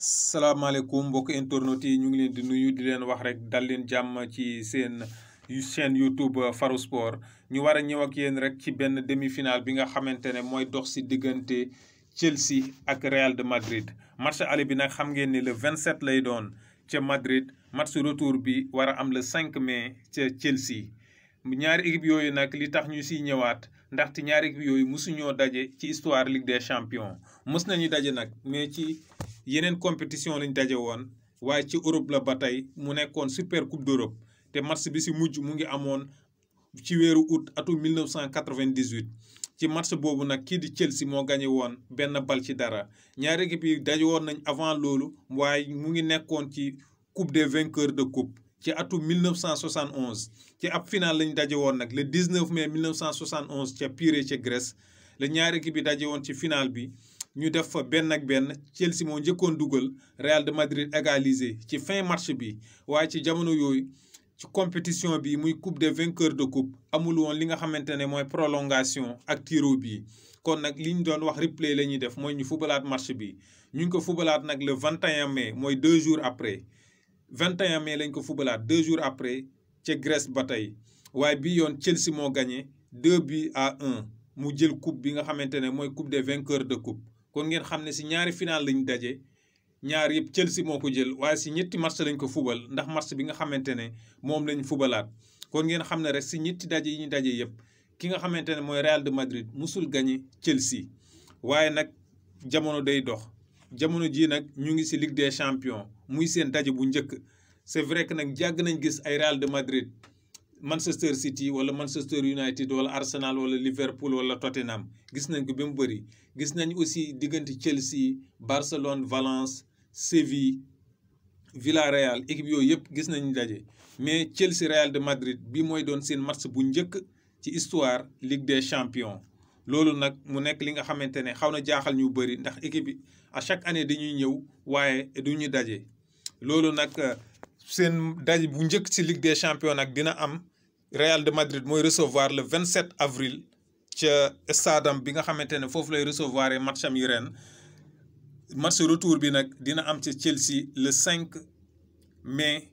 salaamaaleykum mbokk internautes yi ñu ngi leen di nuyu di leen wax rek dal leen jàmm ci seen chaîne YouTube Faro Sport ñu war a ñëw ak yéen rek ci benn demi-finale bi nga xamante ne mooy dox si diggante Chelsea ak Real de Madrid match aller bi nag xam ngeen ni le 27 lay doon ca Madrid match retour bi war a am le 5 mai ca Chelsea ñaari équipe yooyu nag li tax ñu siy ñëwaat ndaxte ñaari équipe yooyu mosuñoo daje ci histoire Ligue des champions mës nañu daje nag mais ci yeneen compétition lañ daje woon waaye ci Europe la ba tey mu nekkoon super coupe d'Europe te match bi si mujj mu ngi amoon ci weeru août atum 1998 ci match boobu nag kii di Chelsea moo gagné woon benn bal ci dara ñaari équipe yi daje woon nañ avant loolu waaye mu ngi nekkoon ci coupe des vainqueurs de coupe ci atum 1971 ci ab final lañ daje woon nag le 19 mai 1971 ca Pirée ca Grèce la ñaari équipe yi daje woon ci final bi ñu def fa benn ak benn Chelsea moo njëkkoon dugal Real de Madrid égalisé ci fin match bi waaye ci jamono yooyu ci compétition bi muy coupe des vainqueurs de coupe amul woon li nga xamante ne mooy prolongation ak tiro bi kon nag li ñu doon wax replay la ñuy def mooy ñu fubalaat match bi ñu ngi ko fubalaat nag le 21 mai mooy deux jours après 21 mai lañ ko fubalaat deux jours après ca Grèce ba tey waaye bi yoon Chelsea moo gagné 2 buts à 1 mu jël coupe bi nga xamante ne mooy coupe des vainqueurs de coupe kon ngeen xam ne si ñaari final lañ daje ñaar yëpp Chelsea moo ko jël waaye si ñetti match lañ ko fubal ndax match bi nga xamante ne moom lañ fubalaat kon ngeen xam ne rek si ñetti daje yi ñu daje yëpp ki nga xamante ne mooy Real de Madrid musul gagné Chelsea waaye nag jamono day dox jamono jii nag ñu ngi si Ligue des champions muy seen daje bu njëkk c'est vrai que nag jàgg nañ gis ay Real de Madrid Manchester City wala Manchester United wala Arsenal wala Liverpool wala Tottenham gis nañ ko ba mu bëri gis nañ aussi diggante Chelsea Barcelone Valence Séville Villarreal équipe yooyu yëpp gis nañu daje mais Chelsea Real de Madrid bi mooy doon seen match bu njëkk ci histoire Ligue des champions loolu nag mu nekk li nga xamante ne xaw na jaaxal ñu bëri ndax équipe bi à chaque année dañuy ñëw waaye du ñu daje loolu nag seen daje bu njëkk ci Ligue des champions nag dina am Real de Madrid mooy recevoir le 27 avril ca stade am bi nga xamante ne foofu lay recevoir match am yi ren match retour bi nag dina am ci Chelsea le 5 mai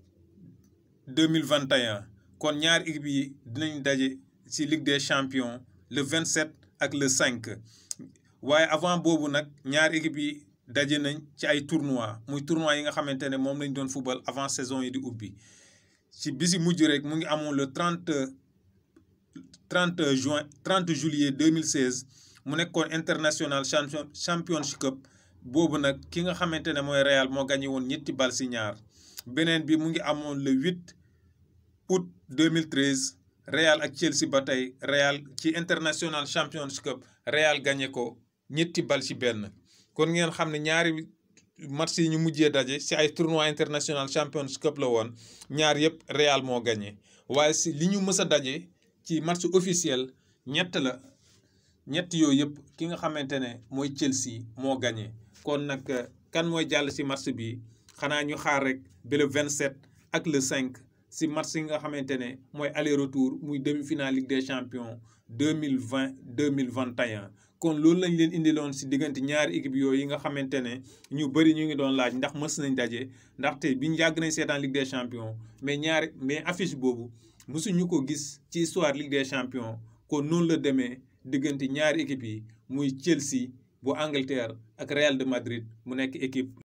2021 kon ñaari équipe yi dinañ daje ci Ligue des champions le 27 ak le 5 waaye avant boobu nag ñaari équipe yi daje nañ ci ay tournois muy tournois yi nga xamante ne moom lañ doon football avant saison yi di ubbi ci bisi mujj rek mu ngi amoon le 30 30 juin 30 juillet 2016 mu nekkoon international champion championship cup boobu nag ki nga xamante ne mooy Real moo gagné woon ñetti bal ci ñaar beneen bi mu ngi amoon le 8 août 2013 Real ak Chelsea ba tey Real ci international championship cup Real gagné ko ñetti bal ci benn kon ngeen xam ne ñaari match yi ñu mujjee daje ci ay tournoi international champions cup la woon ñaar yëpp Real moo gagné waaye si li ñu mës a daje ci match officiel ñett la ñett yooyu yëpp ki nga xamante ne mooy Chelsea moo gagné kon nag kan mooy jàll ci match bi xanaa ñu xaar rek ba le 27 ak le 5 ci match yi nga xamante ne mooy aller retour muy demi-finale Ligue des champions 2020 2021 kon loolu lañ leen indiloon ci diggante ñaari équipe yooyu yi nga xamante ne ñu bëri ñu ngi doon laaj ndax mës nañ daje ndaxte biñ yàgg nañ seetaan Ligue des champions mais ñaari mais affiche boobu mësuñu ko gis ci histoire Ligue des champions kon noonu la demee diggante ñaari équipe yi muy Chelsea bu Angleterre ak Real de Madrid mu nekk équipe